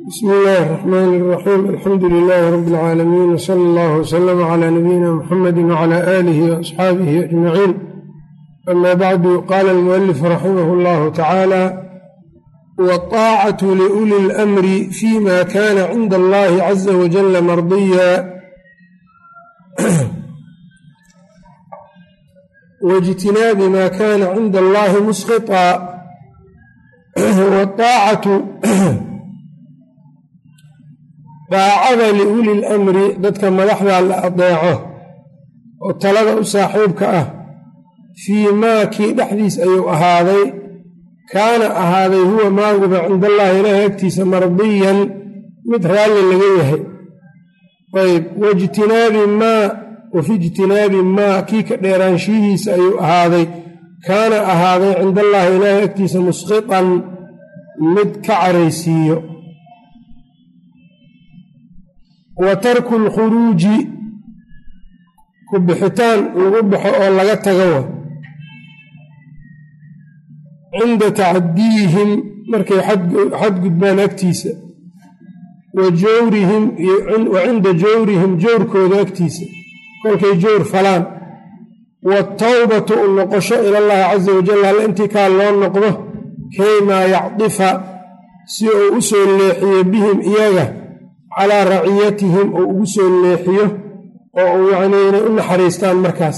bsmi illaahi الرaxmaan الraxiim alxamdu lilaahi rabi اlcaalamiin wsala allah wslama cla nabiyina muxamadi wcla aalihi waasxaabihi ajmaciin ama bacdu qaala almualif raximah اllahu tacaala wاطaacatu liuli اlamri fima kana cinda allahi caza wajala mardiya waijtinaabi ma kana cinda allahi musqطa wاطaacatu daacada liuli lamri dadka madaxda la adeeco oo talada u saaxiibka ah fii maa kii dhexdiis ayuu ahaaday kaana ahaaday huwa maaguba cinda allaahi ilaahi agtiisa mardiyan mid raalli laga yahay ayb waijtinaabi maa wafi ijtinaabi maa kii ka dheeraanshihiisa ayuu ahaaday kaana ahaaday cinda allaahi ilaahi agtiisa musqitan mid ka caraysiiyo wa tarku lkhuruuji ku bixitaan lagu baxo oo laga tago wa cinda tacadiihim markay xadgudbaan agtiisa wa jawrihim wa cinda jawrihim jawrkooda agtiisa kolkay jawr falaan watawbatu u noqosho ilallaahi casa wajal hal intii kaa loo noqdo kaymaa yacdifa si uu u soo leexiyo bihim iyaga calaa raciyatihim uu ugu soo leexiyo oo uu yacnii inay u naxariistaan markaas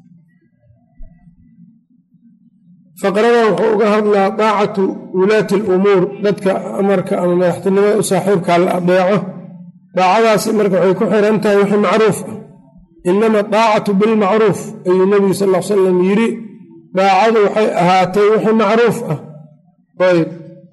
faqradan wuxuu uga hadlaa daacatu wulaati alumuur dadka amarka ama madaxtinimada u saaxiibkaa la adeeco daacadaasi marka waxay ku xiran tahay wixii macruuf ah inama daacatu bilmacruuf ayuu nebigu sal l salam yidhi daacadu waxay ahaatay wixii macruuf ah ayb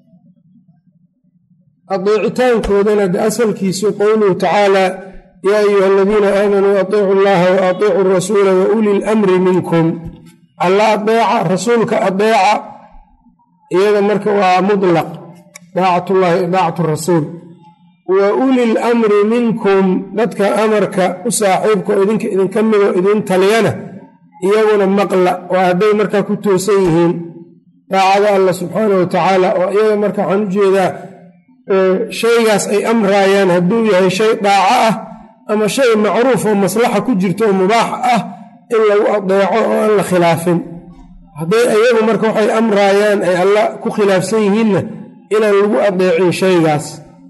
adeecitaankoodana de asalkiisu qowluhu tacaala yaa ayuha aladiina aamanuu atiicu llaha wa atiicu rasuula wa uli lamri minkum alla adeeca rasuulka adeeca iyada marka waa mutlaq daacatullahi daacatu rasuul wa uli lamri minkum dadka amarka u saaxiibka oo idinka idinka midoo idin taliyana iyaguna maqla waa hadday markaa ku toosan yihiin daacada allah subxaana wa tacaala oo iyaga marka waxaan u jeedaa shaygaas ay amraayaan hadduu yahay shay daaco ah ama shay macruuf oo maslaxa ku jirto oo mubaax ah in lagu adeeco oo aan la khilaafin hadday ayagu marka waxay amraayaan ay alla ku khilaafsan yihiinna inaan lagu adeecin shaygaas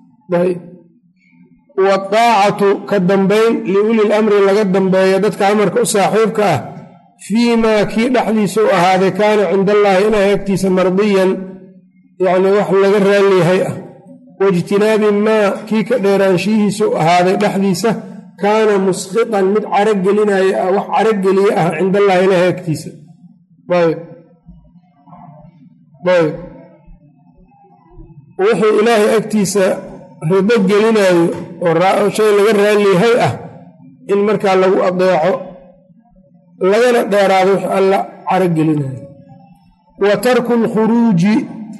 wadaacatu ka dambayn liuli lamri laga dambeeyo dadka amarka u saaxiibka ah fii maa kii dhexdiisa u ahaaday kaana cinda allaahi ilaahay agtiisa mardiyan yacni wax laga raalliyahay ah waijtinaabi maa kii ka dheeraanshihiisa u ahaaday dhexdiisa kaana musqitan mid carogelinaya ah wax carogeliye ah cinda allahi ilaahi agtiisa ayb ayb wixii ilaahay agtiisa rido gelinayo oo shay laga raalliyahay ah in markaa lagu adeeco lagana dheeraado wix alla carogelinayo wa tarku lkhuruuji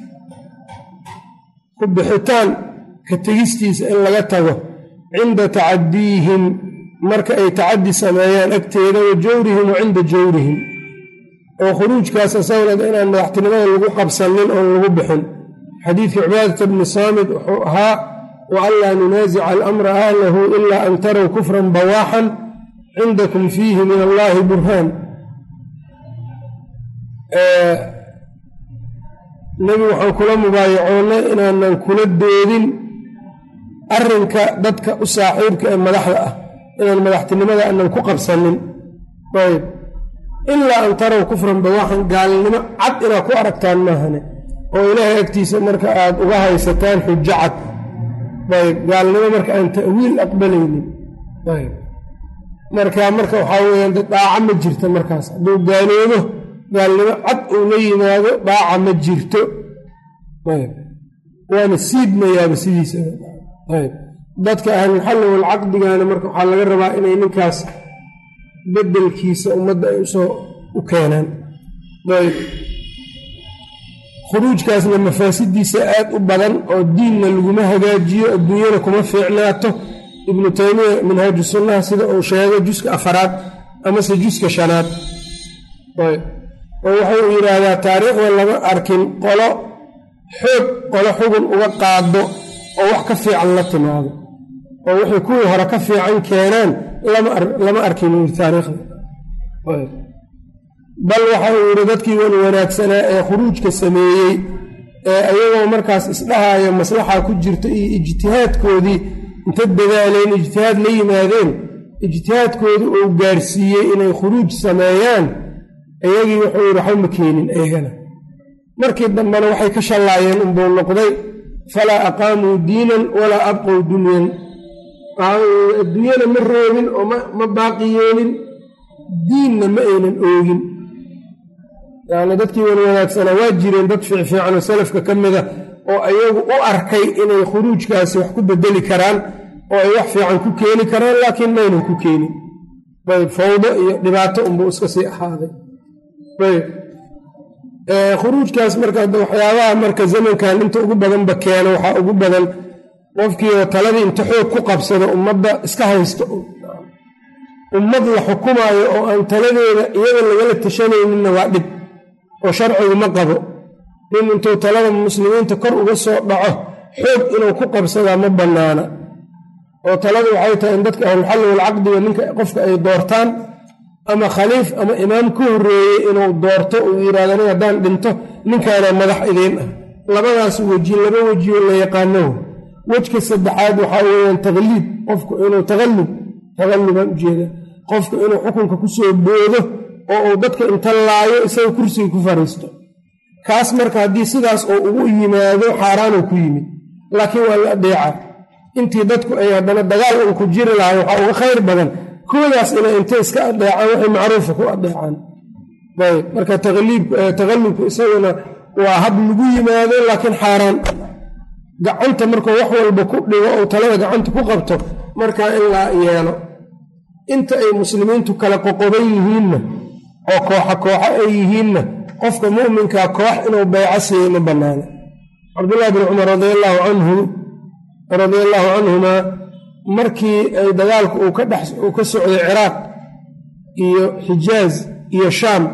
ku bixitaan ka tegistiisa in laga tago cinda tacadiihim marka ay tacadi sameeyaan agteeda wa jawrihim wa cinda jawrihim oo khuruujkaas asagana inaan madaxtinimada lagu qabsanin oon lagu bixin xadiidkii cibaadata bni saamid wuxuu ahaa wa anlaa nunaasica alamra ahlahu ilaa an tarow kufran bawaaxan cindakum fiihi min allaahi burhaan nebigu waxaan kula mubaayacoonnay inaanan kula doodin arrinka dadka u saaxiibka ee madaxda ah inaan madaxtinimada aanan ku qabsanin ayb ilaa an tarow kufran bawaaxan gaalnimo cad inaad ku aragtaan maahane oo ilaahay agtiisa marka aad uga haysataan xujo cad ayb gaalnimo marka aan ta'wiil aqbalaynin ayb marka marka waxaa weyaan de daaca ma jirto markaas hadduu gaaloobo gaalnimo cad uu la yimaado daaca ma jirto waana siidmayaaba sidiisayb dadka ahlulxalli walcaqdigana marka waxaa laga rabaa inay ninkaas bedelkiisa ummadda ay usoo u keenaan ayb khuruujkaasna mafaasidiisa aad u badan oo diinna laguma hagaajiyo adduunyana kuma fiicnaato ibnu taymiya minhaaju sunnaha sida uu sheegay juska afaraad amase juska shanaad oo wuxuu yidhaahdaa taariikhda lama arkin qolo xoog qolo xugun uga qaado oo wax ka fiican la timaado oo wixii kuwii hore ka fiican keenaan lama arkin yiri taariikhda bal waxa uu yidhi dadkii wan wanaagsanaa ee khuruujka sameeyey ee ayagoo markaas isdhahayo maslaxa ku jirta iyo ijtihaadkoodii inta dadaaleen ijtihaad la yimaadeen ijtihaadkoodii uu gaarsiiyey inay khuruuj sameeyaan iyagii wuxuu yidhi waxba ma keenin iyagana markii dambena waxay ka shallaayeen unbuu noqday falaa aqaamuu diinan walaa abqow dunyan adduunyana ma roogin oo ma baaqi yeelin diinna ma aynan oogin yani dadkii wan wanaagsanaa waa jireen dad fiicfiican oo salafka ka mida oo ayagu u arkay inay khuruujkaasi wax ku bedeli karaan oo ay wax fiican ku keeni karaan laakiin maynan ku keenin ayb fawdo iyo dhibaato unbuu iska sii ahaaday ayb khuruujkaas marka waxyaabaha marka zamankan inta ugu badanba keeno waxaa ugu badan qofkiioo taladii inta xoog ku qabsado ummadda iska haysto ummad la xukumaayo oo aan taladeeda iyada lagala tashanayninna waa dhib oo sharcigu ma qabo nin intuu talada muslimiinta kor uga soo dhaco xoog inuu ku qabsadaa ma bannaana oo taladu waxay tahay in dadka ahlulxalli walcaqdiga ninka qofka ay doortaan ama khaliif ama imaam ka horreeyey inuu doorto uu yidhahdo nin haddaan dhinto ninkaana madax idiin ah labadaas weji laba wejioo la yaqaano wejka saddexaad waxaa weeyaan taqliib qofku inuu taqallub taqallubaan ujeeda qofku inuu xukunka ku soo boodo oo uu dadka inta laayo isaga kursiga ku fariisto kaas marka haddii sidaas oo ugu yimaado xaaraanuu ku yimid laakiin waa la adeeca intii dadku ay haddana dagaal un ku jiri lahay waxaa uga khayr badan koodaas inay intay iska adeecaan waxay macruufa ku adeecaan ayb marka taqallubku isaguna waa hab lagu yimaado laakiin xaaraan gacanta markuu wax walba ku dhigo ou talada gacanta ku qabto markaa in la yeelo inta ay muslimiintu kala qoqoban yihiinna oo kooxa kooxo ay yihiinna qofka mu'minkaa koox inuu bayco siiyo ma bannaano cabdullahi bin cumar radiallahu canhu radia allaahu canhumaa markii ay dagaalku uu ka dhex uu ka socday ciraaq iyo xijaaz iyo shaam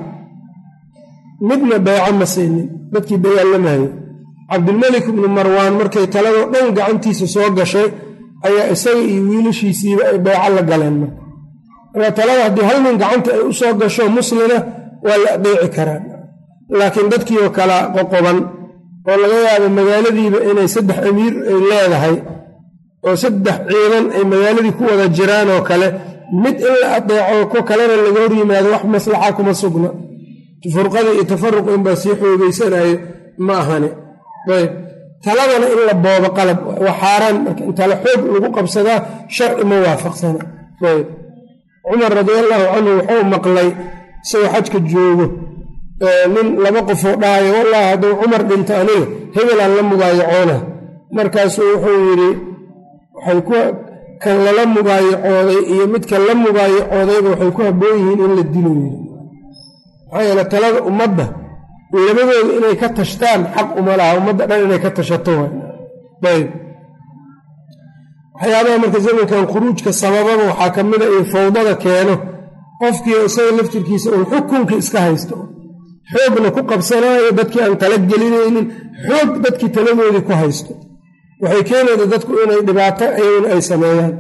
midna bayco ma siinin dadkii dagaalamayo cabdilmelik ibnu marwaan markay taladoo dhan gacantiisa soo gashay ayaa isaga iyo wiilashiisiiba ay bayco la galeen marka marka talada haddii hal nin gacanta ay u soo gasho muslina waa la adeeci karaa laakiin dadkiioo kala qoqoban oo laga yaabo magaaladiiba inay saddex amiir ay leedahay oo saddex ciidan ay magaaladii ku wada jiraan oo kale mid in la adeeco ku kalena laga hor yimaado wax maslaxa kuma sugna furqada iyo tafaruqa inbaa sii xoogeysanayo ma ahani ayb taladana in la boobo qalab waa xaaraan marka in tala xoog lagu qabsadaa sharci ma waafaqsana ayb cumar radiallahu canhu wuxuu maqlay isagoo xajka joogo nin laba qofoo dhahayo wallahi hadduu cumar dhinto aniga hebelaan la mugaayacoona markaasuu wuxuu yidhi waxay ku kan lala mugaayacooday iyo midkan la mugaayacoodayba waxay ku habboon yihiin in la dilo yidhi maxaa yeele talada ummadda labadooda inay ka tashtaan xaq uma laha ummadda dhan inay ka tashato ayb waxyaabaha marka zamankan khuruujka sabababa waxaa ka mida iyo fawdada keeno qofkii isaga laftirkiisa uun xukunka iska haysto xoogna ku qabsanaayo dadkii aan tala gelinaynin xoog dadkii taladoodii ku haysto waxay keenayda dadku inay dhibaato ayaguna ay sameeyaan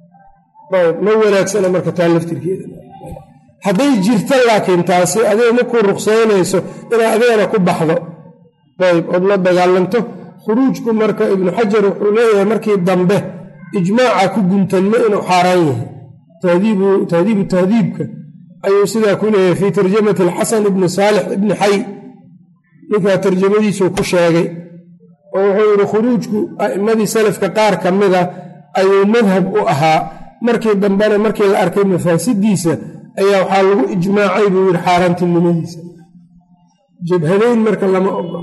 ma wanaagsana marka taa laftirkeeda hadday jirta laakiin taasi adiga ma ku ruqsaynayso inaa adigana ku baxdo ayb ood la dagaalanto khuruujku marka ibnu xajar wuxuu leeyahay markii dambe ijmaaca ku guntanmo inuu xaaraan yahay tahdiibu tahdiibka ayuu sidaa ku leeyahay fii tarjamati alxasan ibni saalix ibni xay ninkaa tarjamadiisuu ku sheegay oo wuxuu yidhi khuruujku a'immadii salafka qaar ka mida ayuu madhab u ahaa markii dambena markii la arkay mafaasidiisa ayaa waxaa lagu ijmaacay buu yidhi xaaraantinimadiisa jabhadayn marka lama ogolo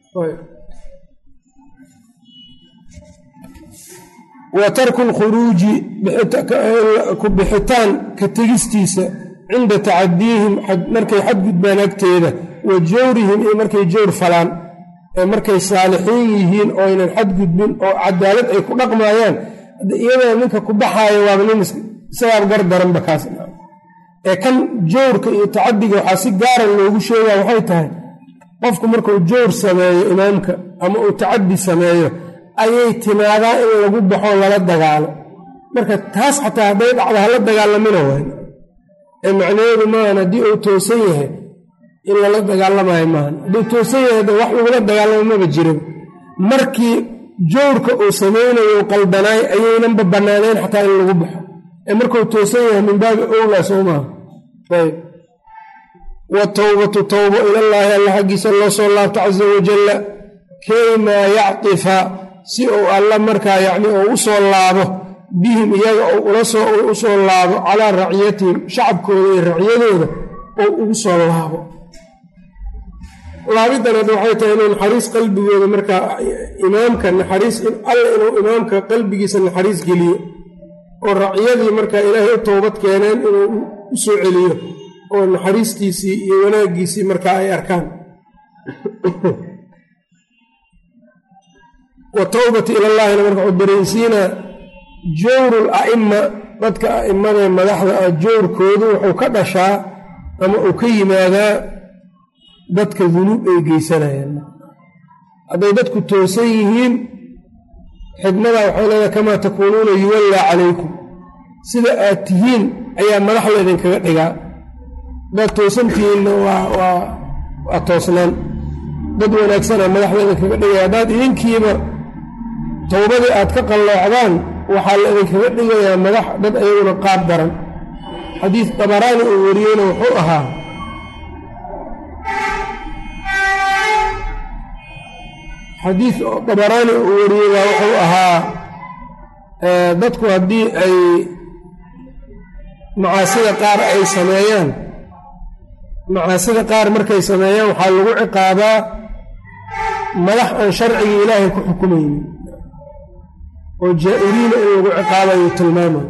wa tarku lkhuruuji ku bixitaan ka tegistiisa cinda tacadiihim markay xadgudbaan agteeda wa jawrihim iyo markay jawr falaan ee markay saalixiin yihiin oo aynan xadgudbin oo cadaalad ay ku dhaqmaayaan iyadoo ninka ku baxaaya waaba nin isagaab gar daranba kaas ee kan jawrka iyo tacadiga waxaa si gaara loogu sheegaa waxay tahay qofku markuu jawr sameeyo imaamka ama uu tacadi sameeyo ayay timaadaa in lagu baxo lala dagaalo marka taas xataa hadday dhacdo hala dagaalamina waay ee macnaheedu maahan haddii uu toosan yahay in lala dagaalamayo maahan hadduu toosan yahay de wax lagula dagaalamo maba jirin markii jowrka uu samaynayo qaldanaay ayaynanba bannaanayn xataa in lagu baxo ee markuu toosan yahay min baabi owlaa soo maaha ayb watowbatu towbo ilallaahi alla xaggiisa loo soo laabto casa wajalla kaymaa yactifa si uu alla markaa yacni uu u soo laabo bihim iyaga uu ula soo u soo laabo calaa raciyatihim shacabkooda iyo racyadooda oo ugu soo laabo laabidan hadda waxay tahay inuu naxariis qalbigooda markaa imaamka naxariis alla inuu imaamka qalbigiisa naxariis geliyo oo racyadii markaa ilaahay u toobad keeneen inuu u soo celiyo oo naxariistiisii iyo wanaaggiisii markaa ay arkaan wa towbati ilallaahina marka wuxuu dareensiinaa jowrul a'ima dadka a'imadae madaxda ah jowrkoodu wuxuu ka dhashaa ama uu ka yimaadaa dadka dunuub ay geysanayaan hadday dadku toosan yihiin xikmada waxay leedahay kamaa takuunuuna yuwallaa calaykum sida aad tihiin ayaa madaxda idinkaga dhigaa haddaad toosantihiinna waa toosnaan dad wanaagsana madaxda idinkaga dhigaya haddaad idinkiiba towbadii aad ka qalloocdaan waxaa la idinkaga dhigayaa madax dad ayaguna qaab daran xadiis dabaraani uu wariyeyna wuxuu ahaa xadiis dabaraani uu wariyey baa wuxuu ahaa dadku haddii ay macaasida qaar ay sameeyaan macaasida qaar markay sameeyaan waxaa lagu ciqaabaa madax aan sharciga ilaahay ku xukumaynin oo jaa-iriina in lagu ciqaabayo tilmaamayo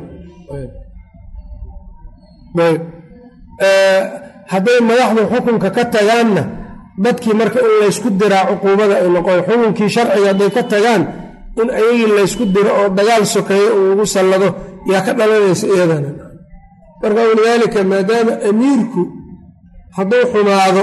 hadday madaxdu xukunka ka tagaanna dadkii marka in laysku diraa cuquubada ay noqon xukunkii sharciga hadday ka tagaan in ayagii laysku diro oo dagaal sokeeyo uu ugu sallado yaa ka dhalanaysa iyadana marka walidaalika maadaama amiirku hadduu xumaado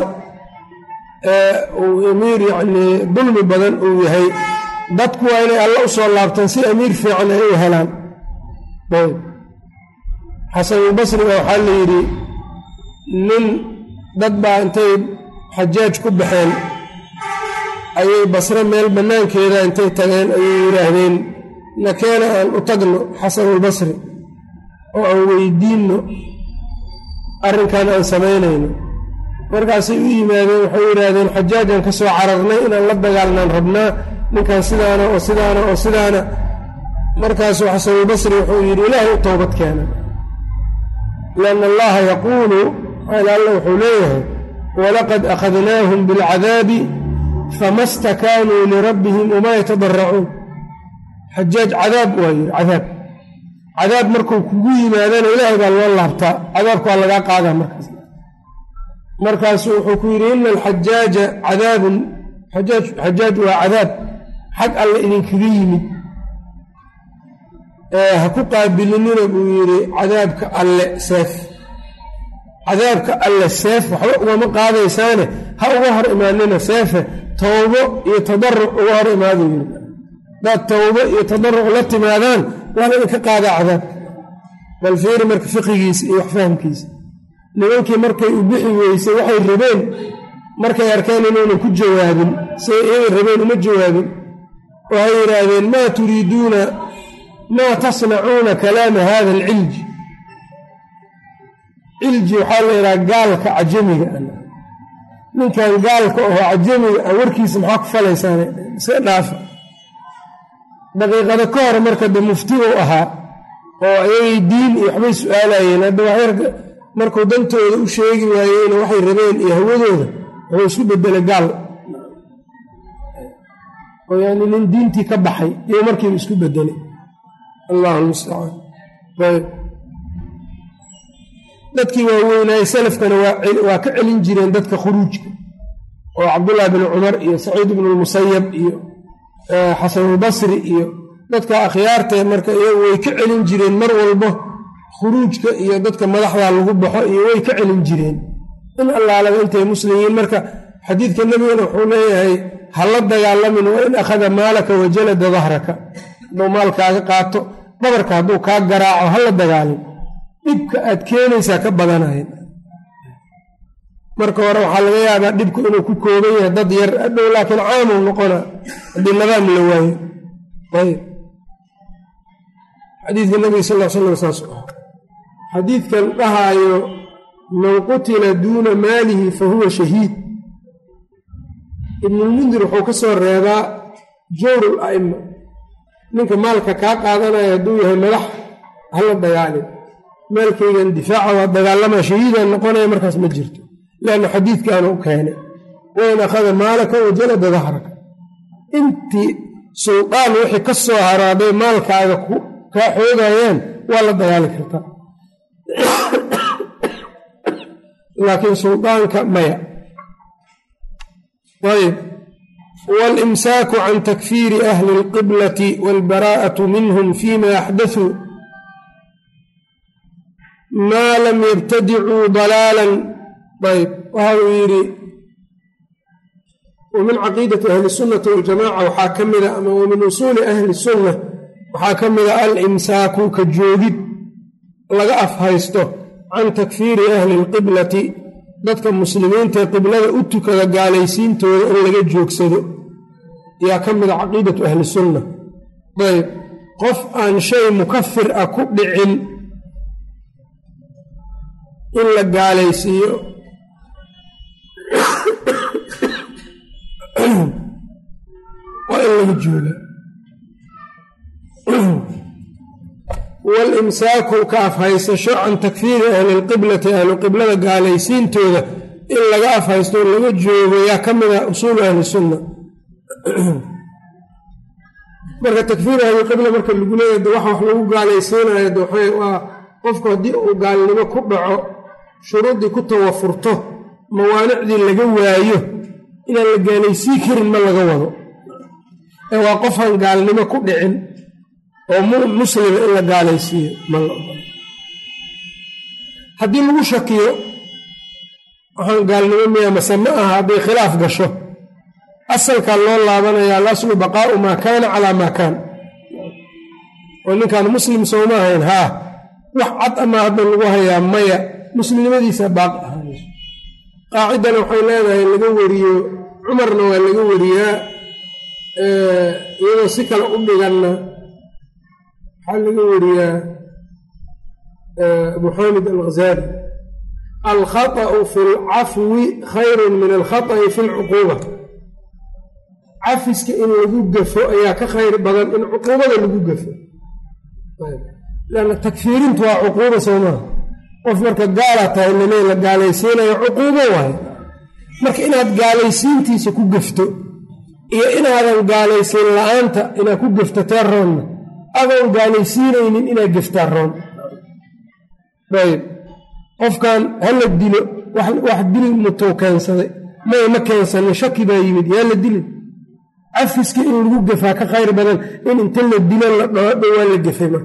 uu amiir yacnii dulmi badan uu yahay dadku waa inay alla u soo laabtaan si amiir fiican ay u helaan ayb xasanulbasriga waxaa la yidhi nin dad baa intay xajaaj ku baxeen ayay basre meel bannaankeeda intay tageen ayay yidhaahdeen nakeena aan u tagno xasanulbasri oo aan weydiinno arrinkan aan samaynayno markaasay u yimaadeen waxay yidhaahdeen xajaajaan ka soo cararnay inaan la dagaalnaan rabnaa ninkan sidaana oo sidaana oo sidaana markaasuu xasanulbasri wuxuu yidhi ilaahay u toobad keena lianna allaha yaquulu xaal alla wuxuu leeyahay walaqad akhadnaahum bilcadaabi fama stakaanuu lirabbihim wamaa yatadaracuun xajaaj cadaab waa yidhi cadaab cadaab markuu kugu yimaadana ilaahay baa loo laabtaa cadaabka waa lagaa qaadaa markaas markaasuu wuxuu ku yidhi ina alxajaaja cadaabun xajaaj waa cadaab xag alle idinkaga yimid ha ku qaabilinina buu yidhi cadaabka alle seef cadaabka alle seef waxba ugama qaadaysaane ha uga hor imaanina seefe towbo iyo tadaruc uga hor imaadu yidhi hadaad towbo iyo tadaruc la timaadaan waa la idinka qaadaa cadaab bal fiiri marka fiqigiisa iyo waxfahamkiisa nimankii markay u bixi weysay waxay rabeen markay arkeen inuunan ku jawaabin say iyagay rabeen uma jawaabin waxay yidhaahdeen maa turiiduuna maa tasnacuuna kalaama hada alcilji cilji waxaa la yidhaha gaalka cajamiga ninkan gaalka oo cajamiga ah warkiisa maxaa ku falaysaan iska dhaafa daqiiqada ka hor marka de muftiguu ahaa oo ayagay diin iyo waxbay su-aalayeen hadda waxyarka markuu dantooda u sheegi waayeyna waxay rabeen iyo hawadooda wuxuu isku bedelay gaal oo yani nin diintii ka baxay iyo markiiba isku bedelay allahu lmustacaan ayb dadkii waaweynaaye salafkana waa ka celin jireen dadka khuruujka oo cabdullahi bn cumar iyo saciid bnu lmusayab iyo xasanulbasri iyo dadka akhyaartee marka iyagu way ka celin jireen mar walbo khuruujka iyo dadka madaxda lagu baxo iyo way ka celin jireen in allaalaba intay muslimiin marka xadiidka nebigana wuxuu leeyahay ha la dagaalamin wa in akhada maalaka wajalada dahraka hadduu maalkaaga qaato dhabarka hadduu kaa garaaco ha la dagaalin dhibka aad keenaysaa ka badanayan marka hore waxaa laga yaabaa dhibku inuu ku kooban yahay dad yar adhow laakiin caamuu noqona haddii nidaam la waayo ayb xadiidka nabiga sal l slam saas ah xadiidkan dhahaayo man qutila duuna maalihi fa huwa shahiid ibnulmundir wuxuu ka soo reebaa jawrul a'ima ninka maalka kaa qaadanaya hadduu yahay madax hala dagaalin maalkaygan difaaca waa dagaalamaa shahiidaan noqonaya markaas ma jirto leanna xadiidkaanu u keenay wain akhada maalaka wajalada dahraka intii suldaan wixii ka soo haraaday maalkaaga kaa xoogayaan waa la dagaali kartaa laakiin suldaanka maya ayb walimsaaku can takfiiri ahli اlqiblati wاlbaraa'atu minhum fima axdaثuu maa lam yabtadicuu dalaalan ayb waxa uu yidhi wa min caqiidati ahli sunnati waljamaca waxaa ka mida ama wa min usuuli ahli sunna waxaa ka mida alimsaaku ka joogid laga afhaysto can takfiiri ahli lqiblati dadka muslimiintae qiblada u tukada gaalaysiintooda in laga joogsado ayaa ka mida caqiidatu ahli sunna ayb qof aan shay mukafir ah ku dhicin in la gaalaysiiyo waa in laga jooga walimsaaku ka afhaysasho can takfiiri ahli lqiblati ahlu qiblada gaalaysiintooda in laga afhaysto o laga joogo yaa ka mid ah usuulu ahli sunna marka takfiir ahlilqibla marka lagu leeya de waxa wax lagu gaalaysiinayo de waa qofku haddii uu gaalnimo ku dhaco shuruuddii ku tawafurto mawaanicdii laga waayo inaan la gaalaysiin karin ma laga wado ee waa qofaan gaalnimo ku dhicin oo muslima in la gaalaysiiyo ma la ogolo haddii lagu shakiyo waxaan gaalnimo miya mase ma aha hadday khilaaf gasho asalkaa loo laabanayaa alaslu baqaa'u maa kaana calaa maa kaan oo ninkaan muslim sooma ahayn haa wax cad ama hadda lagu hayaa maya muslimnimadiisa baaqi ahaanayso qaacidana waxay leedahay laga wariyo cumarna waa laga wariyaa iyadoo si kale u dhiganna waxaa laga wariyaa abu xamid alghazaali alkhaطأu fi lcafwi khayru min alkhaطأi fi lcuquuba cafiska in lagu gafo ayaa ka khayr badan in cuquubada lagu gafo lanna takfiirintu waa cuquuba soo maha qof marka gaala tahay lalee la gaalaysiinayo cuquubo waayo marka inaad gaalaysiintiisa ku gafto iyo inaadan gaalaysiin la-aanta inaad ku gafto tee roonna adoon gaalaysiinaynin inaad gaftaa roon ayb qofkan hala dilo wax dil mutuu keensaday may ma keensanin shaki baa yimid yaa la dilin cafiska in lagu gafaa ka khayr badan in inta la dilo la dhoodho waa la gafay marka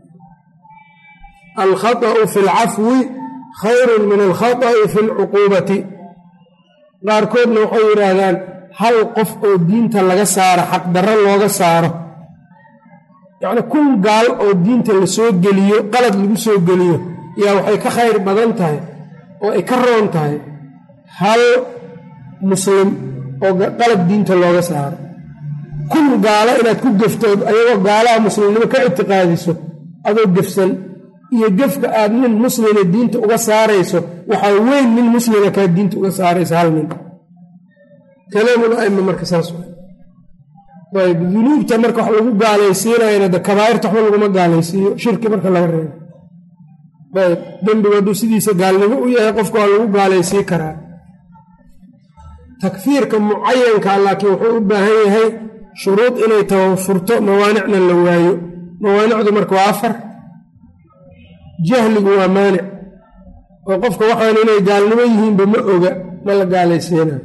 alkhaطأu fi lcafwi khayrun min alkhaطأi fi lcuquubati qaarkoodna waxay yidhaahdaan hal qof oo diinta laga saaro xaqdarro looga saaro yacni kun gaal oo diinta la soo geliyo qalad lagu soo geliyo yaa waxay ka khayr badan tahay oo ay ka roon tahay hal muslim oo qalad diinta looga saaro kun gaalo inaad ku gaftood ayagoo gaalaha muslimnimo ka ictiqaadiso adoo gefsan iyo gefka aad nin muslima diinta uga saarayso waxaa weyn nin muslima kaa diinta uga saarayso hal nin kalaamul aima marka saas ayb dunuubta marka wax lagu gaalaysiinayana de kabaa'irta waxba laguma gaalaysiiyo shirki marka laga reebo ayb dembigu hadduu sidiisa gaalnimo u yahay qofka waa lagu gaalaysiin karaa takfiirka mucayanka laakiin wuxuu u baahan yahay shuruud inay tawafurto mawaanicna la waayo mawaanicdu marka waa afar jahligu waa maanic oo qofka waxaan inay gaalnimo yihiinba ma oga ma la gaalaysiinayo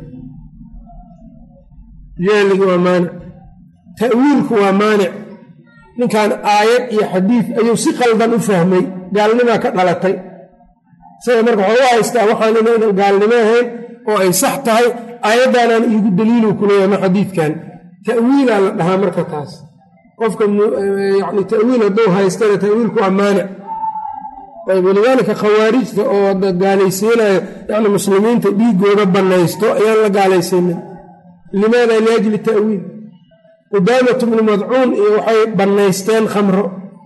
jahligu waa maanic ta'wiilku waa maanic ninkan aayad iyo xadiid ayuu si qaldan u fahmay gaalnimaa ka dhalatay isaga marka waxuu u haystaa waxaan inaynan gaalnimo ahayn oo ay sax tahay aayaddaanaan iigu daliilu kuleeya ma xadiidkan ta'wiilaa la dhahaa marka taas qofka yani ta'wiil hadduu haystana ta'wiilku waa maanic ayb walidaalika khawaarijta oo gaalaysiinayo yani muslimiinta dhiigooda bannaysto ayaan la gaalaysiinin limaada liajli ta'wiil qudaamatu bnu madcuun iyo waxay bannaysteen khamro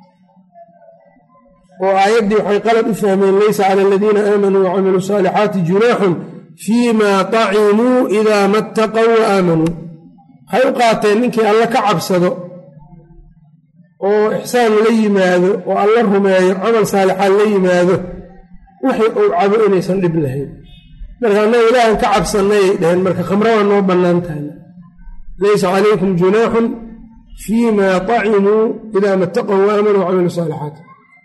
oo aayaddii waxay qalad u fahmeen laysa cala aladiina aamanuu wacamiluu saalixaati junaaxun fii ma tacimuu idaa mattaqow wa aamanuu waxay u qaateen ninkii alla ka cabsado oo ixsaan la yimaado oo alla rumeeyo camal saalixaan la yimaado wixii uu cabo inaysan dhib lahayn marka annaga ilaahan ka cabsannayay dhaheen marka khamro waa noo bannaan tahay laysa calaykum junaaxun fii ma tacimuu idaa mattaqow wa aamanuu wacamiluu saalixaat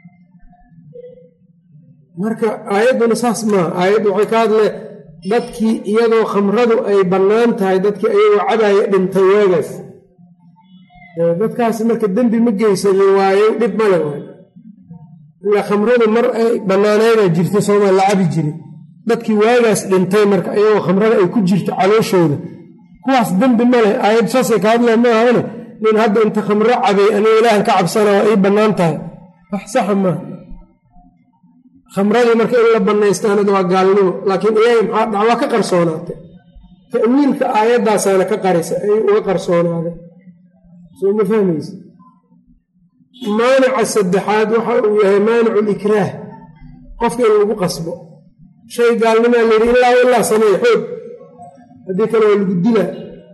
marka aayadduna saas maaha aayaddu waxay ka hadle dadkii iyadoo khamradu ay bannaan tahay dadkii ayagoo cabaaya dhintay waagaas dadkaasi marka dembi ma geysanin waayo dhib male waay ilaa khamradu mar ay bannaanayna jirta soomaa la cabi jiri dadkii waagaas dhintay marka iyagoo khamrada ay ku jirto calooshooda kuwaas dembi male aayaddu saasay ka hadleen maahane nin hadda inta khamro cabay aniga ilaahan ka cabsana waa ii bannaan tahay wax saxa maaha khamradii marka in la bannaystaanad waa gaalnimo laakiin iyaga maxaa dhac waa ka qarsoonaatay ta'wiilka aayaddaasaana ka qarisa ay uga qarsoonaaday soo ma fahmaysa maanica saddexaad waxa uu yahay maanicu likraah qofka in lagu qasbo shay gaalnimaa layidhi ilaa ilaa samey xoog haddii kale waa lagu dilaa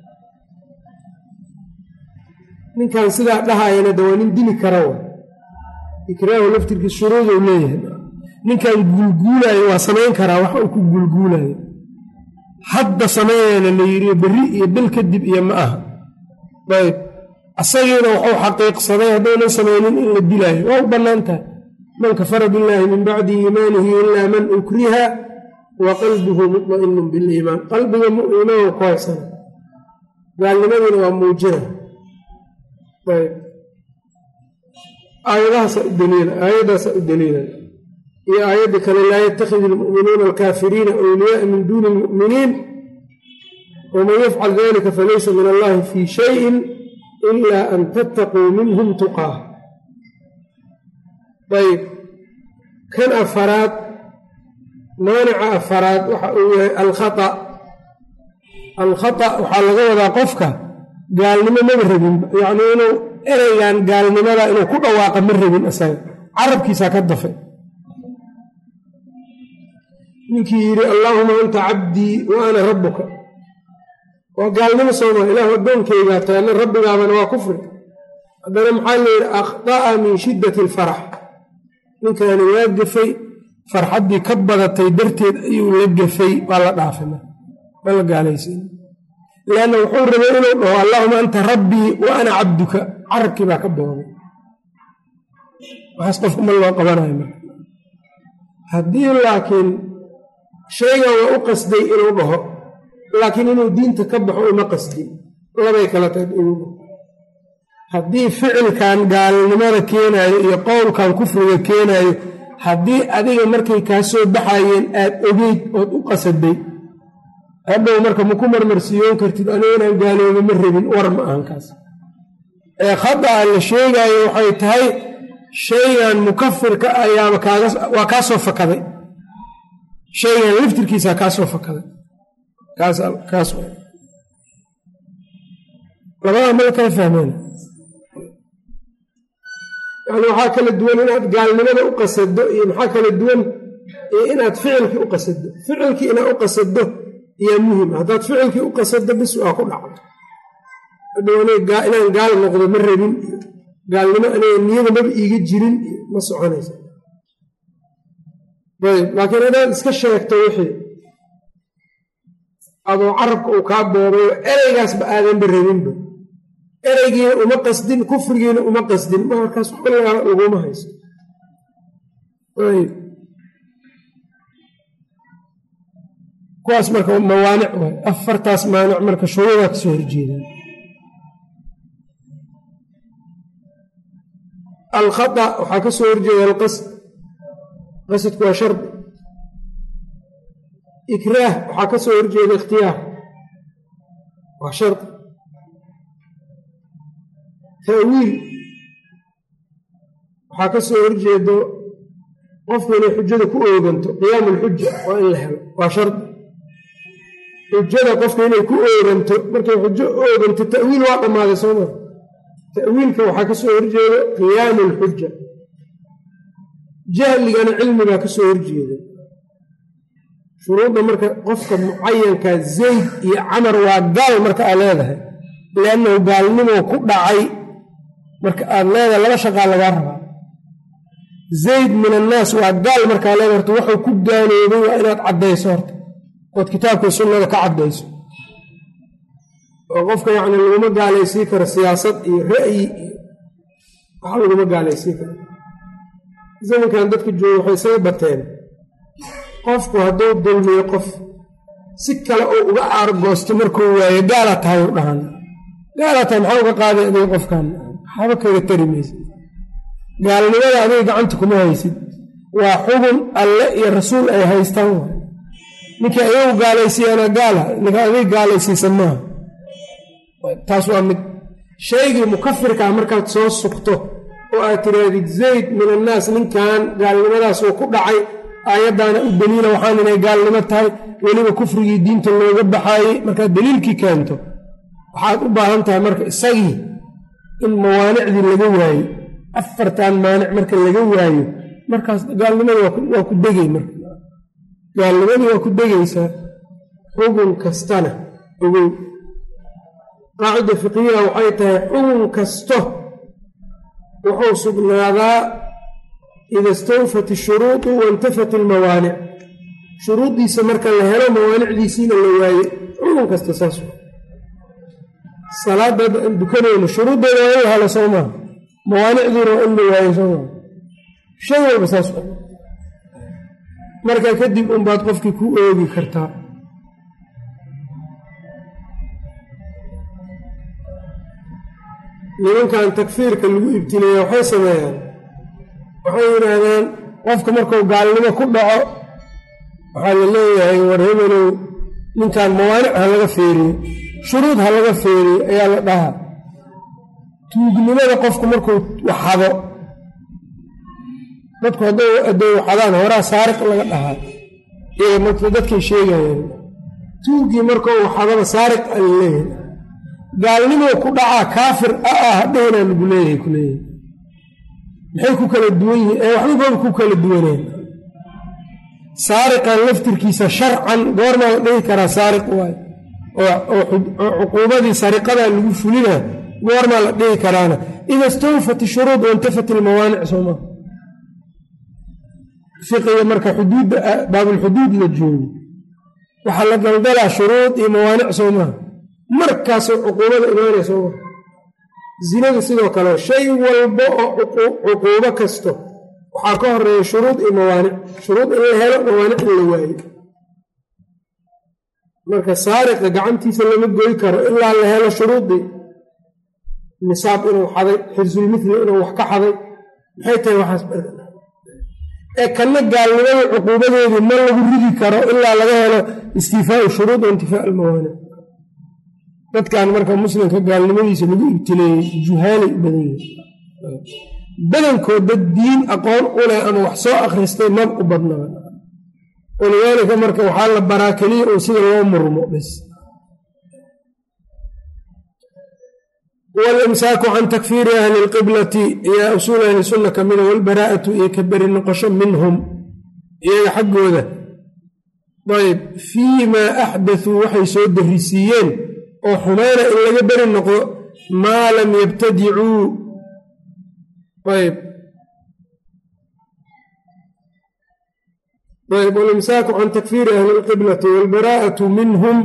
ninkan sidaa dhahayana de waa nin dili kara wa ikraahu laftirkiis shuruuduu leeyahay ninkan guulguulaayo waa samayn karaa wax uu ku guulguulaayo hadda sameeyana la yidhi berri iyo bil kadib iyo ma aha ayb asagiina wuxuu xaqiiqsaday haddaynan samaynin in la dilaayo waa u bannaan tahay man kafara billaahi min bacdi iimaanihi ilaa man ukriha wa qalbuhu mutma'inun biliimaan qalbiga iimaanka ku haysana gaalnimadiina waa muujina ayb aayadahaasa u daliila aayaddaasaa u daliila iyo aayadda kale laa yattakhid ilmu'minuuna alkaafiriina awliyaaa min duuni ilmu'miniin waman yafcal dalika falaysa min allahi fii shayin ila an tattaquu minhum tuqaa ayb kan afaraad maanica afaraad waxa uu yahay alkhata alkhata waxaa laga wadaa qofka gaalnimo maba rabin yacnii inuu ereygan gaalnimada inuu ku dhawaaqa ma rabin isaga carabkiisaa ka dafay ninkii yidhi allaahuma anta cabdii wa ana rabbuka waa gaalnimo sooma ilaahu addoonkaygaa tahay ana rabbigaabana waa kufri haddana maxaa layidhi akhda'a min shiddati alfarax ninkaani waa gafay farxaddii ka badatay darteed ayuu la gafay waa la dhaafay ma la gaalaysiin lianna wuxuu rabay inuu dhaho allaahuma anta rabbii wa ana cabduka carabkii baa ka booday waxaas qofku ma loo qabanayo marka haddii laakiin shaygan waa u qasday inuu dhaho laakiin inuu diinta ka baxo uma qasdin labay kala tahay inuu dhaho haddii ficilkan gaalnimada keenaayo iyo qowlkan kufriga keenaayo haddii adiga markay kaa soo baxayeen aad ogeyd ood u qasaday hadhow marka maku marmarsiiyoon kartid aniga inaan gaalooba ma rabin war ma ahan kaas ee khada'a la sheegaayo waxay tahay shaygan mukafirka ayaaba kaagawaa kaa soo fakaday shaygan laftirkiisaa kaa soo fakaday kaas labada mala kala fahmeen yani waxaa kala duwan inaad gaalnimada u qasado iyo maxaa kala duwan iyo inaad ficilkii u qasado ficilkii inaad u qasado iyaa muhim haddaad ficilkii u qasado bis waa ku dhacdo hadhow inaan gaal noqdo ma rabin gaalnimo aniga niyada maba iiga jirin ma soconaysa ayb laakiin haddaad iska sheegto wixii adoo carabka uu kaa boobayo ereygaasba aadanba rabinba ereygiina uma qasdin kufrigiina uma qasdin markaas xulligaa laguma hayso ayb kuwaas marka mawaanic waay afartaas maanic marka shuruudaa kasoo horjeedaan alkhata waxaa ka soo horjeeda alqasd qasadku waa shardi ikraah waxaa ka soo horjeeda ikhtiyaar waa shardi ta'wiil waxaa ka soo horjeedo qofku inay xujada ku ooganto qiyaamu lxuja waa in la helo waa shardi xujada qofku inay ku ooganto markay xujo ooganto ta'wiil waa dhammaaday soo maa ta'wiilka waxaa ka soo horjeeda qiyaamu lxuja jahligana cilmigaa ka soo horjeeda shuruudda marka qofka mucayanka zayd iyo camar waa gaal marka aad leedahay liannahu gaalnimoo ku dhacay marka aad leedahay laba shaqaa lagaa rabaa zayd min annaas waa gaal markaa leedahay horta waxuu ku gaaloobay waa inaad caddayso horta ood kitaabka sunnada ka caddayso oo qofka yacni laguma gaalaysiin karo siyaasad iyo ra'yi iyo wax laguma gaalaysiin karo zamankan dadka jooga waxay isaga bateen qofku hadduu dulmiyo qof si kale uu uga aargoosto markuu waayo gaala tahay u dhahan gaala tahay maxaa uga qaaday adiga qofkan waxaaba kaga tari maysa gaalnimada adiga gacanta kuma haysid waa xubun alle iyo rasuul ay haystaan waay ninkii ayagu gaalaysiiyaana gaala ninka adiga gaalaysiisa maaha taas waa mid shaygii mukafirkaa markaad soo sugto oo aad tirahdid zayd min annaas ninkan gaalnimadaas uu ku dhacay aayaddaana u daliila waxaan inay gaalnimo tahay weliba kufrigii diinta looga baxaayey markaad daliilkii keento waxaad u baahan tahay marka isagii in mawaanicdii laga waayo afartan maanic marka laga waayo markaas gaalnimadii waa ku degay marka gaalnimadii waa ku degaysaa xugun kastana ogow qaacida fiqiyaha waxay tahay xugun kasto wuxuu sugnaadaa ida istawfat ishuruudu waintafat ilmawaanic shuruuddiisa marka la helo mawaanicdiisiina la waaye xugun kasta saas salaada dukanayno shuruuddeeda waa in la helo soo maaha mawaanicdiina waa in la waayo soo maaha shay walba saas marka kadib unbaad qofkii ku oogi kartaa nimankan takfiirka lagu ibtileeya waxay sameeyaan waxay yidhaahdaan qofka markuu gaalnimo ku dhaco waxaa la leeyahay war hebelow ninkan mawaanic ha laga feeriyo shuruud ha laga feeriyo ayaa la dhahaa tuugnimada qofku markuu waxado dadku hadday hadday waxadaan horaa saariq laga dhahaa iyaga marka dadkay sheegayeen tuugii markuu waxadaba saariq a la leeyahay gaalnimoo ku dhacaa kaafir a ah hadhaynaa lagu leeyahay ku leeyahay maxay ku kala duwan yihiin ee waxbababa ku kala duwaneen saariqan laftirkiisa sharcan goormaa la dhihi karaa saariq waay oo cuquubadii sariqadaa lagu fulina goormaa la dhihi karaana ida istawfat ishuruud waintafat ilmawaanic sooma fiqiga marka xuduudda baabulxuduud la joogo waxaa la daldalaa shuruud iyo mawaanic soomaha markaasoo cuquubada imaanaya sooma zinada sidoo kale shay walba oo cuquubo kasto waxaa ka horeeya shuruud iyo mawaanic shuruud in la helo mawaanic in la waayo marka saariqa gacantiisa lama goy karo ilaa la helo shuruudii nisaab inuu xaday xirsulmithli inuu wax ka xaday maxay tahay waxaas ee kanna gaalnimada cuquubadeedii ma lagu ridi karo ilaa laga helo istiifaau shuruud wa intifaa almawaanic dadkan marka muslimka gaalnimadiisa lagu ibtileeyey juhaalay u badan yihin badankood dad diin aqoon u leh ama wax soo akhristay mab u badnaba walidaalika marka waxaa la baraa keliya oo sida loo murmo bs walimsaaku can takfiiri ahli lqiblati iyo usuul ahli sunna ka mida walbaraa'atu iyo ka beri noqosho minhum iyaga xaggooda ayb fii maa axdatuu waxay soo darisiiyeen oo xumayna in laga beri noqdo maa lam yabtadicuu ayb ayb walimsaaku can takfiiri ahli lqiblati walbaraa'atu minhum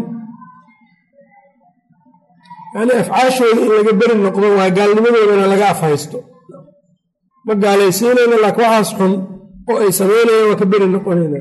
yani afcaashooda in laga beri noqdo waa gaalnimadoodana laga afhaysto ma gaalaysiinayna laakiin waxaas xun oo ay samaynayaan waa ka beri noqonayna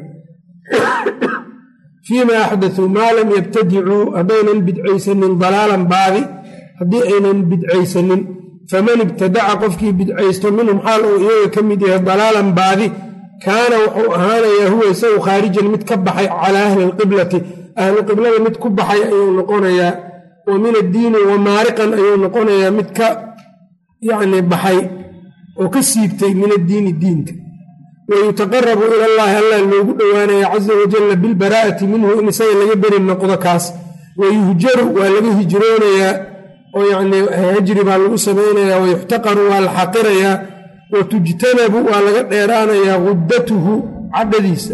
fii ma axdatuu maa lam yabtadicuu haddaynan bidcaysanin dalaalan baadi haddii aynan bidcaysanin faman ibtadaca qofkii bidcaysto minhum xaal uu iyaga ka mid yahay dalaalan baadi kaana wuxuu ahaanayaa huwa isagu khaarijan mid ka baxay calaa ahli lqiblati ahlu qiblada mid ku baxay ayuu noqonayaa wa min addiini wa maariqan ayuu noqonayaa mid ka yacni baxay oo ka siibtay min addiini diinka wayutaqarabu ila allahi allah loogu dhowaanaya caza wajalla bilbaraa'ati minhu in isaga laga beri noqdo kaas wayuhjaru waa laga hijroonayaa oo yacnii hajri baa lagu samaynayaa wayuxtaqaru waa la xaqirayaa wa tujtanabu waa laga dheeraanayaa guddatuhu cadhadiisa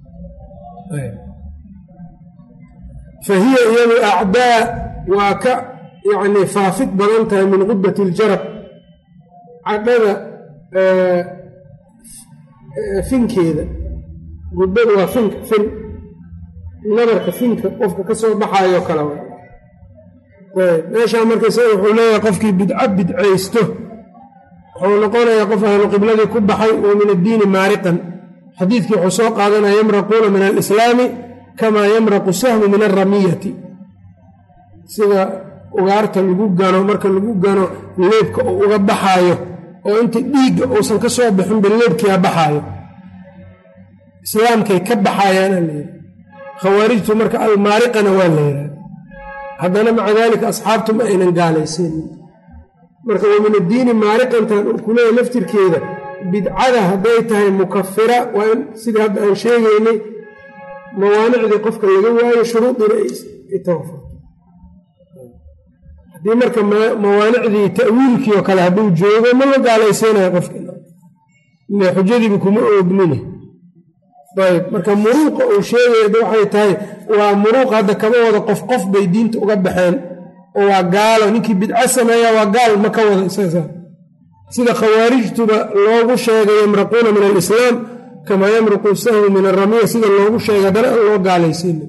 fa hiya iyadu acdaa waa ka yacnii faafid badan tahay min guddati iljarab cadhada finkeeda guddadu waa finka fin nabarka finka qofka ka soo baxaayoo kale meeshaa marka isaga wuxuu leeyahay qofkii bidco bidcaysto wuxuu noqonayaa qof ahlu qibladii ku baxay oo min addiini maariqan xadiidkii wuxuu soo qaadanaya yamraquuna min alislaami kamaa yamraqu sahmu min alramiyati sida ugaarta lagu gano marka lagu gano leebka uu uga baxaayo oo inta dhiigga uusan ka soo bixinba leebkiia baxaayo islaamkay ka baxaayaana layidhi khawaarijtu marka almaariqana waa la yidhaha haddana maca daalika asxaabtu ma aynan gaalaysanin marka wa min addiini maariqantan uu ku leeyahy laftirkeeda bidcada hadday tahay mukafira waa in sidii hadda aan sheegaynay mawaanicdii qofka laga waayo shuruudiina ay tawafarto haddii marka mawaanicdii ta'wiilkii oo kale hadduu joogo ma la gaalaysiinayo qofka ile xujadiiba kuma oognine ayb marka muruuqa uu sheegaya waxay tahay waa muruuq hadda kama wada qof qof bay diinta uga baxeen oo waa gaalo ninkii bidco sameeya waa gaal ma ka wada isaga sida khawaarijtuba loogu sheegay yamraquuna min alislaam kamaa yamruqu sahmu min aramiya sida loogu sheegay haddana aan loo gaalaysiina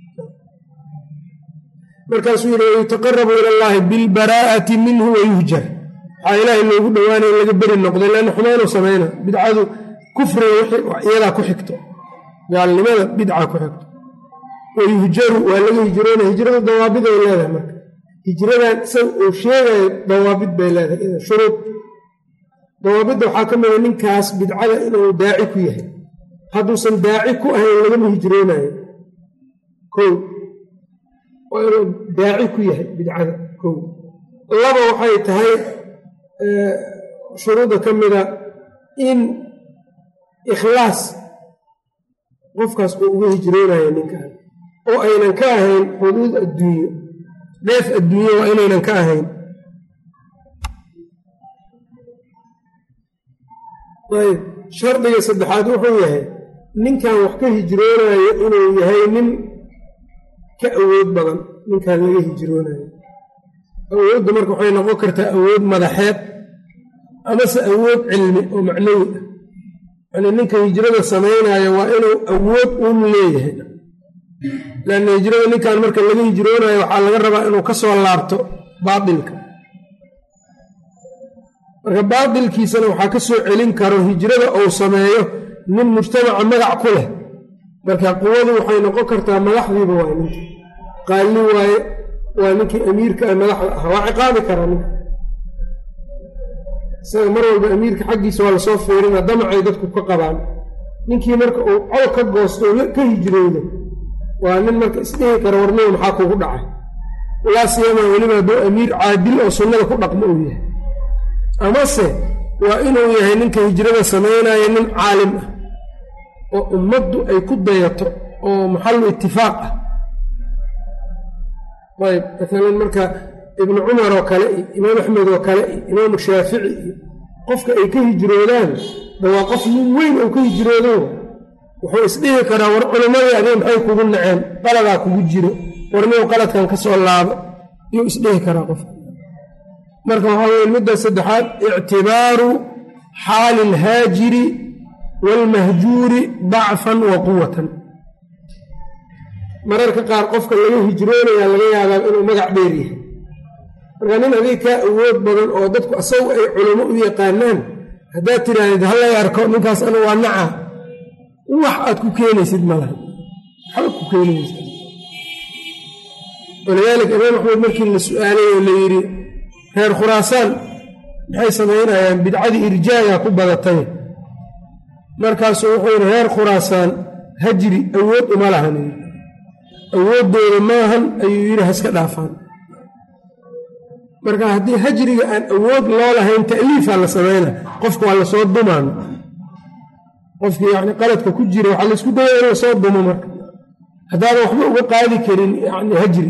markaasuu yidhi wayutaqarabu ila allahi bilbaraa'ati minhu wayuhjar waxaa ilaahay loogu dhowaanaya in laga beri noqday leanna xumaanuu samayna bidcadu kufriga iyadaa ku xigto gaalnimada bidca ku xigto wayuhjaru waa laga hijroonaya hijrada dawaabid ay leedahay marka hijradan isaga uu sheegayo dawaabid bay leedahay shuruud dawaabidda waxaa ka mida ninkaas bidcada inuu daaci ku yahay hadduusan daaci ku ahayn lagama hijroonayo kow waa inuu daaci ku yahay bidcada kow laba waxay tahay shuruudda ka mida in ikhlaas qofkaas uu uga hijroonayo ninkan oo aynan ka ahayn xuduud adduunyo dheef adduunyo waa inaynan ka ahayn ayb shardiga saddexaad wuxuu yahay ninkan wax ka hijroonayo inuu yahay nin ka awood badan ninkan laga hijroonayo awoodda marka waxay noqon kartaa awood madaxeed amase awood cilmi oo macnawi ah yani ninka hijrada samaynayo waa inuu awood uun leeyahay lanna hijrada ninkan marka laga hijroonayo waxaa laga rabaa inuu ka soo laabto baatilka marka baatilkiisana waxaa ka soo celin karo hijrada uu sameeyo nin mujtamaca magac ku leh marka quwadu waxay noqon kartaa madaxdiiba waay ninki qaalli waaye waa ninkii amiirka a madaxda ah waa ciqaabi karaa ninka isaga mar walba amiirka xaggiisa waa lasoo fiirina damacay dadku ka qabaan ninkii marka uu col ka goosto oo ka hijroodo waa nin marka isdhihi kara warniga maxaa kugu dhacay laa siyamaa weliba hadduu amiir caadil oo sunnada ku dhaqmo uu yahay amase waa inuu yahay ninka hijrada samaynaya nin caalim ah oo ummaddu ay ku dayato oo maxallu itifaaq ah ayb maalan marka ibnu cumar oo kale iyo imaam axmed oo kale iyo imaamu shaafici iyo qofka ay ka hijroodaan da waa qof nin weyn oo ka hijroodo wuxuu isdhihi karaa war culimmadii adee maxay kugu naceen qaladaa kugu jiro warnigu qaladkan ka soo laabo yuu isdhihi karaa qofka marka waxaa weye midda saddexaad ictibaaru xaali alhaajiri waalmahjuuri dacfan wa quwatan mararka qaar qofka laga hijroonaya laga yaabaa inuu magac dheer yahay marka nin adig kaa awood badan oo dadku asagu ay culimo u yaqaanaan haddaad tidhaahdid hallay arko ninkaas anu waa naca wax aad ku keenaysid malaha waxba ku keenaysa walidaalika imaam axmed markii la su-aalay oo la yidhi reer khuraasaan maxay samaynayaan bidcadii irjaaga ku badatay markaasuu wuxuu yidhi reer khuraasaan hajri awood uma lahan awooddooda maahan ayuu yidhi haska dhaafaan marka haddii hajriga aan awood loo lahayn ta'liifaa la samayna qofka waa lasoo dumaan qofkii yani qaladka ku jira waxaa laysku daya in lasoo dumo marka haddaadan waxba uga qaadi karin yani hajri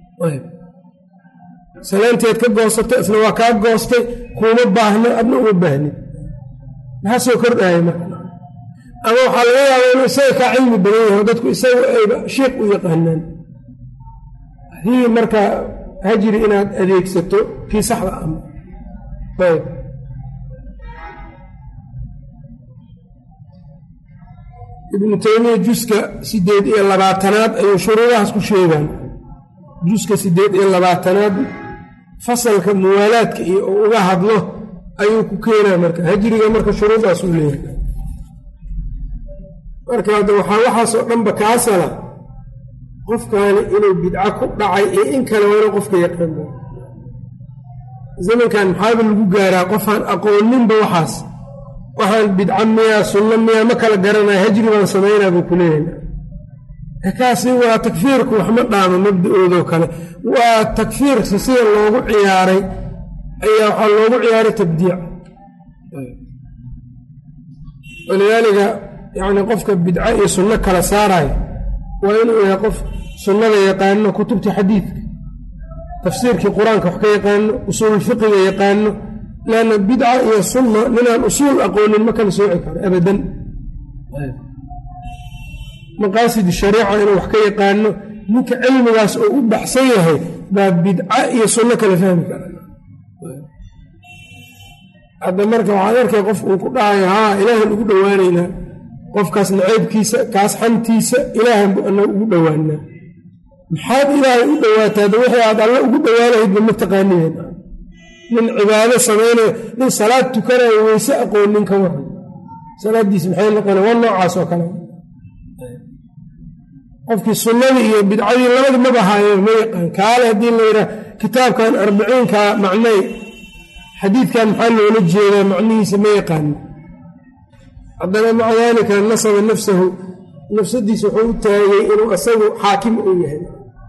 salaanteed ka goosatay isna waa kaa goostay kuuma baahno adna uma baahnin maxaa soo kordhaya marka ama waxaa laga yaaba inuu isaga kaa cilmi badan yaho dadku isaga ayba sheikh u yaqaanaan hadii marka hajri inaad adeegsato kii saxda ama ayb ibnu taymiya juska sideed iyo labaatanaad ayuu shuruudahaas ku sheegaan juska sideed iyo labaatanaad fasalka muwaalaadka iyo uu uga hadlo ayuu ku keenaa marka hajriga marka shuruudaas uu leeyahay marka hadda waxaa waxaasoo dhanba kaasala qofkaani inuu bidco ku dhacay iyo in kale waa inuu qofka yaqaan zamankan maxaaba lagu gaaraa qofaan aqooninba waxaas waxaan bidco miyaa sunno miyaa ma kala garanaya hajri baan samaynaa buu ku leeyahay kaasi waa takfiirku waxma dhaamo mabda-oodoo kale waa takfiirka sida loogu ciyaaray ayaa waxaa loogu ciyaaray tabdiic walidaalika yacni qofka bidco iyo sunno kala saarayo waa inuu yahay qof sunnada yaqaano kutubta xadiidka tafsiirkii qur-aanka wax ka yaqaano usuululfiqiga yaqaano leanna bidca iyo sunna ninaan usuul aqoonin ma kala sooci karo abadan maqaasid shariica inuu wax ka yaqaano ninka cilmigaas oo u baxsan yahay baa bidca iyo sunno kala fahmi kara hadda marka waxaad arkay qof uu ku dhahayo haa ilaahan ugu dhowaanaynaa qofkaas naceybkiisa kaas xantiisa ilaahan bu ana ugu dhowaanaa maxaad ilaahay u dhowaataa da wixii aad alle ugu dhowaanahaydba ma taqaaniyeen nin cibaado samaynayo nin salaad tukanayo weyse aqoonin ka waran salaaddiis maxay noqona waa noocaas oo kale qofkii sunnadii iyo bidcadii labadi maba haayeen ma yaqaan kaale haddii la yidhaah kitaabkan arbiciinka macnay xadiidkan maxaa loola jeedaa macnihiisa ma yaqaanin haddana maca daalika nasaba nafsahu nafsadiisa wuxuu u taagay inuu isagu xaakim u yahay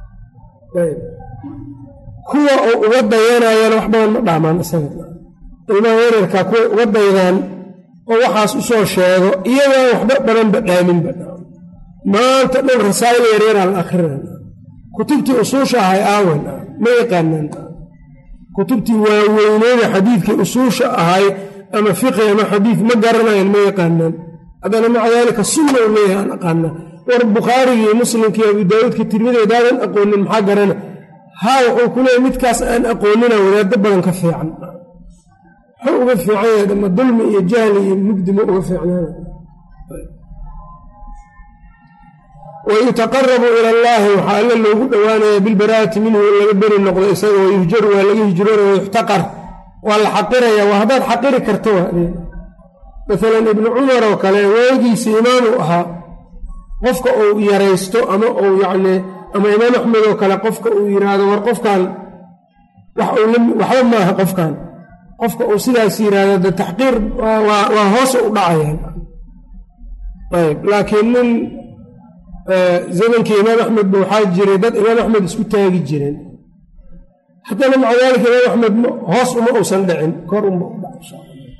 kuwa uu uga dayanayana wax badan ma dhaamaan isaga ilmaha yararkaa kuwa uga daydaan oo waxaas u soo sheego iyagaan waxba badanba dhaaminba maanta dhan rasaa'il yaryaraa la akrinana kutubtii usuusha ahay aawan ma yaqaanaan kutubtii waaweyneeda xadiidkii usuusha ahay ama fiqi ama xadiid ma garanayan ma yaqaanaan haddana maca daalika sunna u leeyahay aan aqaanaa war bukhaarigii muslimkii abu daawuudka tirmidi hadaadan aqoonin maxaa garana haa wuxuu ku leeyahy midkaas aan aqoonina wadaado badan ka fiican muxuu uga fiican yahay dama dulmi iyo jahli iyo mugdi ma uga fiicnaana wayutaqarabu ila allaahi waxaa alle loogu dhowaanaya bilbaraa'ati minhu in laga beri noqdo isaga wayuhjaru waa laga hijroona wayuxtaqar waa la xaqiraya waa haddaad xaqiri karto maalan ibnu cumar oo kale waagiisa imaam uu ahaa qofka uu yaraysto ama uu yacni ama imaam axmed oo kale qofka uu yidhaahdo war qofkan waxba maaha qofkan qofka uu sidaas yidhaahdo de taxqiir waa hoos u dhacayaan ayb laakiin nin zamankii imaam axmed ba waxaa jiray dad imaam axmed isku taagi jireen haddana maca daalika imaam axmed hoos uma uusan dhicin kor uma u dhac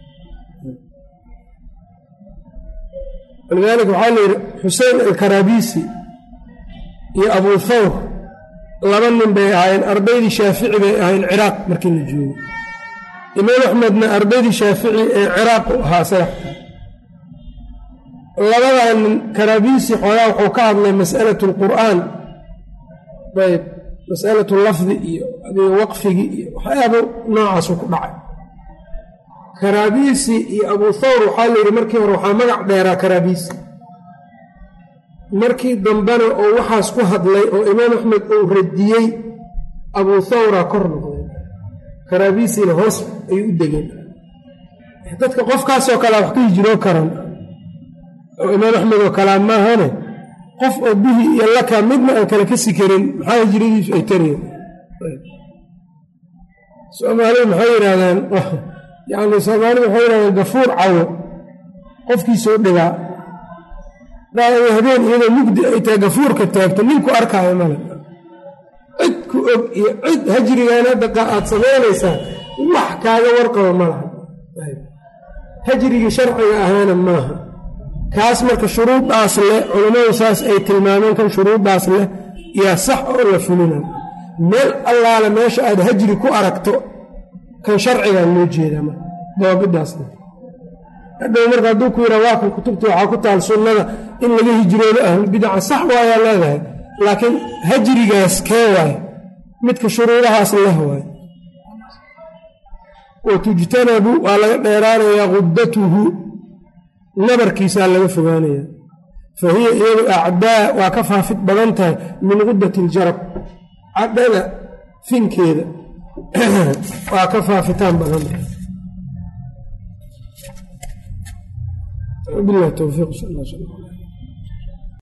walidaalika waxaa layidhi xusein alkaraabiisi iyo abuu thawr laba nin bay ahaayeen ardaydii shaafici bay ahayn ciraaq markii la joogo imaam axmedna ardaydii shaafici ee ciraaq u ahaa sayaxta labadaa nin karaabiisi xoogaa wuxuu ka hadlay masalatu alqur'aan ayb masalatu lafdi iyo adiga waqfigii iyo waxyaaba noocaasu ku dhacay karaabiisi iyo abuu thawr waxaa la yidhi markii hore waxaa magac dheeraa karaabiisi markii dambena oo waxaas ku hadlay oo imaam axmed uu radiyey abuu thawra kor noqday karaabiisina hoos ayuu u degeen dadka qofkaasoo kalea wax ka hijroo karan oo imaam axmed oo kalaa maahane qof oo bihi iyo laka midna aan kale kasi karin maxaa hijradiisu ay tareen soomaalidu maxay yidhahdeen yacni soomaalidu waxay yidhahdeen gafuur cawo qofkiisoo dhigaa habeen iyadoo mugdi ay tahay gafuurka taagto ninku arkaayo male cid ku og iyo cid hajrigan hadda aad samaynaysaa wax kaaga warqaba ma laha hajrigii sharciga ahaana maaha kaas marka shuruuddaas leh culammadu saas ay tilmaameen kan shuruuddaas leh yaa sax oo la fulina meel allaale meesha aad hajri ku aragto kan sharcigaa loo jeedaa marka dawaabidaasna hadhow marka hadduu ku yidhaa waa kan kutubta waxaa ku taal sunnada in laga hijroodo ahlulbidaca sax waayaa leedahay laakiin hajrigaas kee waayo midka shuruudahaas leh waayo wa tujtanabu waa laga dheeraanayaa quddatuhu nabarkiisaa laga fogaanayaa fa hiya iyadu acdaa waa ka faafid badan tahay min quddati iljarab cadhada finkeeda waa ka faafitaan badan tahay bilahi towfiiq sal alla sal